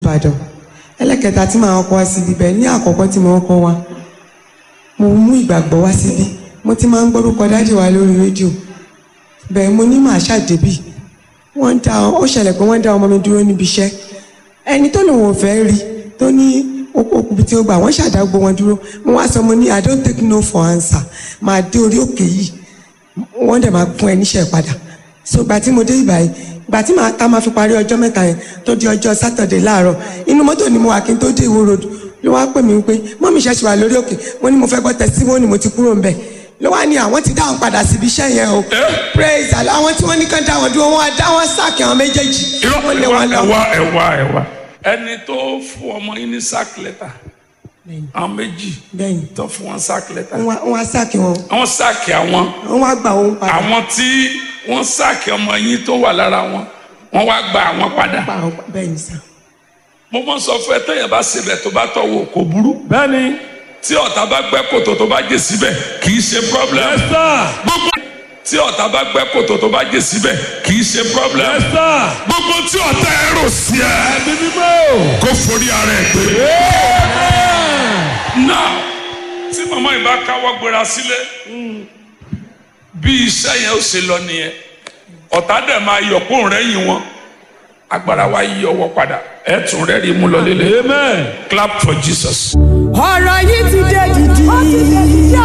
ìbàdàn ẹlẹ́kẹta tí màá kọ́ wá síbi bẹ́ẹ̀ ní àkọ́kọ́ tí mo kọ́ wa mo mú ìgbàgbọ́ wá síbi mo ti máa ń gbórúkọ dájú wa lórí rédíò bẹ́ẹ̀ mo ní màá ṣàdébì wọ́n dá ó ṣẹlẹ̀ pé wọ́n dá ọmọ mi dúró níbi iṣẹ́ ẹni tó lòun ò fẹ́ rí tó ní okùnbi tí ó gbà wọ́n ṣàdágbò wọn dúró mo wá sọ mo ní i don't take no for answer máa dé orí òkè yìí wọ́n dẹ̀ máa kún ẹ níṣẹ́ padà so gbà tí mo dé ìgbà yìí gbà tí màá tá máa fi parí ọjọ́ mẹ́ta yẹn tó di ọjọ́ sátọ̀dẹ̀ láàárọ̀ inú mọ́tò ni mo wà kí n tó dé ìwó road ló wá pè mí pé mọ́mí ṣẹ̀ṣẹ̀ wà lórí òkè mo ní mo fẹ́ gbọ́ testimony mo ti kúrò ńbẹ̀ ló wá ní àwọn ti dá wọn padà síbi iṣẹ́ yẹn o praise Allah àwọn tí wọ́n ní kán dá wọn dúró wọn á dá wọn sáàkì àwọn méjèèjì irọ́ wọ́n lé ẹ̀wá wọn lọ. ẹ̀wá ẹ̀wá ẹ̀wá ẹni tó fún ọmọ yín ní sack letter Bẹ́ẹ̀ni, àwọn méjì bẹ́ẹ̀ni tó fún wọn sack letter wọ́n wá- wọ́n á sáàkì wọn àwọn sáàkì àwọn wọ́n wá gbà wọn padà àwọn tí wọ́n sáàkì ọmọ yín tó wà lára wọn wọ́n wá gba àwọn padà pa àwọn bẹ́ẹ̀ni sá mo mọ sọ fún ẹ tẹyẹ bá sebẹ tó bá tọwọ kò burú bẹ́ẹ̀ni tí ọ̀tá bá gbẹ́ kòtò tó bá jẹ síbẹ̀ kì í ṣe problem ẹ̀sà gbogbo tí ọ̀tá bá gbẹ́ kòtò tó bá jẹ síbẹ̀ kì í ṣe problem ẹ̀sà gbogbo tí ọ̀tá ẹ rò sí ẹ ẹ̀mí mímọ́ kó forí ara ẹ gbé. now tí màmá yìí bá káwọ́ gbéra sílé bí iṣẹ́ yẹn ó ṣe lọ nìyẹn ọ̀tá dẹ̀ máa yọ̀ kó rẹ́yìn wọn agbára wa yí ọwọ́ padà ẹ̀ tún rẹ́rìí mú lọ lélẹ̀ amen. clap for Jesus. ọ̀rọ̀ yìí ti dé dìdì.